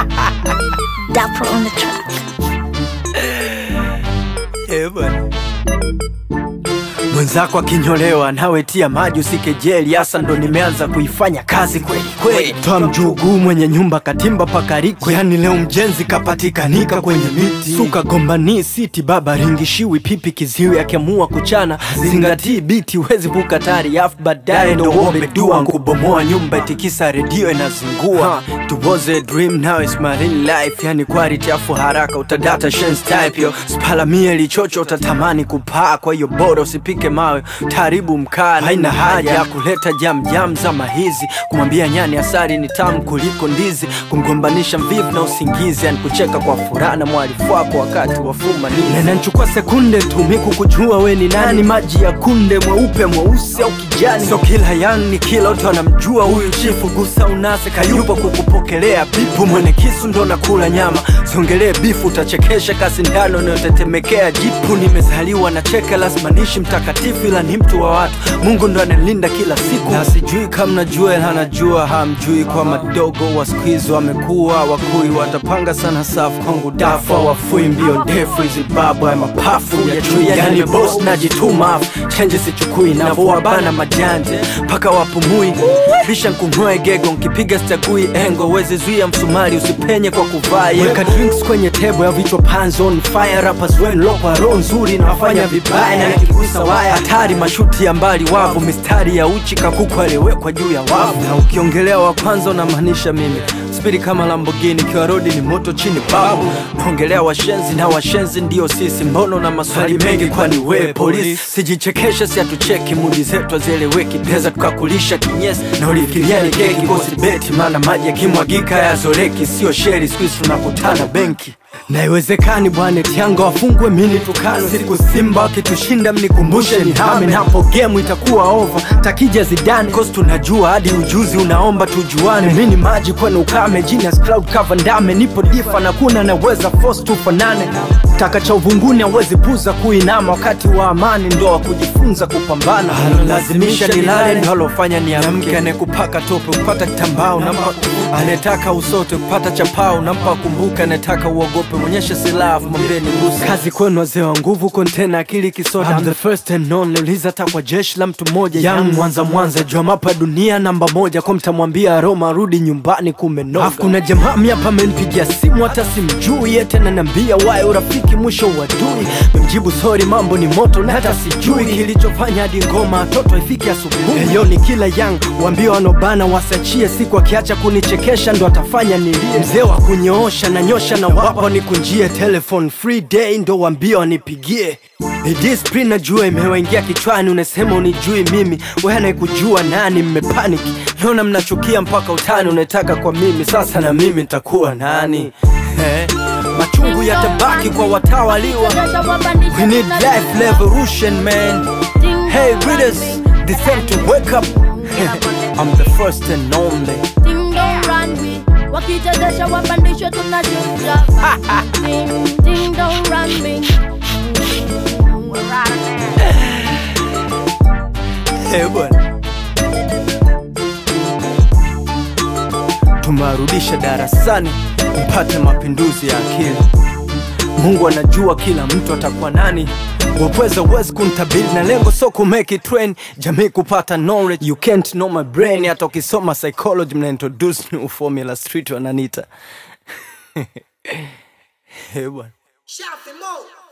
Dapper on the track. Eh, bwana. Mwenzako akinyolewa nawe tia maji usikejeli, hasa ndo nimeanza kuifanya kazi kweli kweli. Toa mjuguu mwenye nyumba katimba pakariko, yani leo mjenzi kapatikanika kwenye miti. Suka gombani siti baba ringishiwi pipi kiziwi, akiamua kuchana zingatii biti, huwezi vuka tari afu baadaye ndo uombe dua kubomoa nyumba itikisa redio inazingua. It was a dream now it's my real life, yani quality afu haraka utadata shen's type yo spalamie lichocho utatamani kupaa, kwa hiyo bora usipike mawe taribu mkaa. Haina haja ya kuleta jam jam zama hizi, kumwambia nyani asari ni tamu kuliko ndizi, kumgombanisha mvivu na usingizi, yani kucheka kwa furaha na mwalifu wako wakati wa fumanizi. Inanichukua sekunde tu miku kujua we ni nani, maji ya kunde mweupe mweusi au kijani. So kila yang ni kila mtu anamjua huyu chifu, gusa unase kayupo kukupokelea bipu, mwene kisu ndo nakula nyama, siongelee bifu utachekesha kasi ndano inayotetemekea jipu. Nimezaliwa na cheke lazima nishi mtakatifu, ila ni mtu wa watu, Mungu ndo analinda kila siku, na sijui kama najua ila anajua hamjui, kwa madogo wa siku hizi wamekuwa wakui, watapanga sana safu kwangu dafa wafui mbio ndefu hizi babu ya mapafu ya chui, yani boss najituma afu chenji sichukui, navowabana majanje mpaka wapumui, bisha nkungoe gego nkipiga stagui engo, wezi zuia msumari usipenye kwa kuvaa yego. Weka drinks kwenye tebo ya vichwa pans on fire, rappers wenu lokwa roho nzuri na wafanya vibaya na nikigusa waya hatari, mashuti ya mbali wavu, mistari ya uchi kakuku aliyewekwa juu ya wavu, na ukiongelea wa kwanza unamaanisha mimi spidi kama Lamborghini, kiwa rodi ni moto chini babu, naongelea washenzi na washenzi ndio sisi, mbono na maswali mengi, kwani we polisi? Sijichekeshe, si hatucheki, mudi zetu hazieleweki, pesa tukakulisha kinyesi na ulifikiria ni keki, kosi beti, maana maji yakimwagika yazoleki, sio sheri, siku hizi tunakutana benki na iwezekani bwana tianga wafungwe mini tukano siku simba wakitushinda mnikumbushe ni hame na hapo gemu itakuwa over takija zidane cause tunajua hadi ujuzi unaomba tujuane mini maji kwenu ukame genius cloud cover ndame nipo difa na kuna naweza force tufanane taka cha uvunguni awezi puza kuinama wakati wa amani ndo wa kujifunza kupambana lazimisha nilale ndo alofanya niamke anekupaka tope kupata kitambao nampa anetaka usote kupata chapao nampa kumbuka anetaka uogope mwonyeshe silaha mwambeni gusa kazi kwenu wazee wa nguvu kontena akili kisoda I'm the first and only uliza hata kwa jeshi la mtu mmoja yang mwanza mwanza jua mapa dunia namba moja kwa mtamwambia Roma rudi nyumbani kumenoga Afu kuna jamaa miapa amenipigia simu hata simjui yete ananiambia wae urafiki mwisho uadui memjibu sorry mambo ni moto na hata sijui kilichofanya hadi ngoma toto ifike asubuhi Heyo ni kila yang waambie wanobana wasachie siku akiacha kunichekesha ndo atafanya nilie mzee wa kunyoosha na nyosha na wapa nikunjie telephone free day ndo waambie wanipigie Discipline najua imewaingia kichwani, unasema unijui mimi, wewe anayekujua nani? Mmepaniki, naona mnachukia mpaka utani, unataka kwa mimi, sasa na mimi nitakuwa nani? Eh, machungu yatabaki kwa watawaliwa. We need life revolution man. Hey readers, descend to wake up. I'm the first and only. Ding dong runway wakichezesha wapandishwe tunashuka Ding, ding dong runway Eh, bwana. Tumewarudisha darasani mpate mapinduzi ya akili. Mungu anajua kila mtu atakuwa nani. Wapweza uwezi kuntabiri na lengo so ku make it train jamii kupata knowledge you can't know my brain. Hata ukisoma psychology mna introduce new formula street wananita Eh, bwana. Shout them out.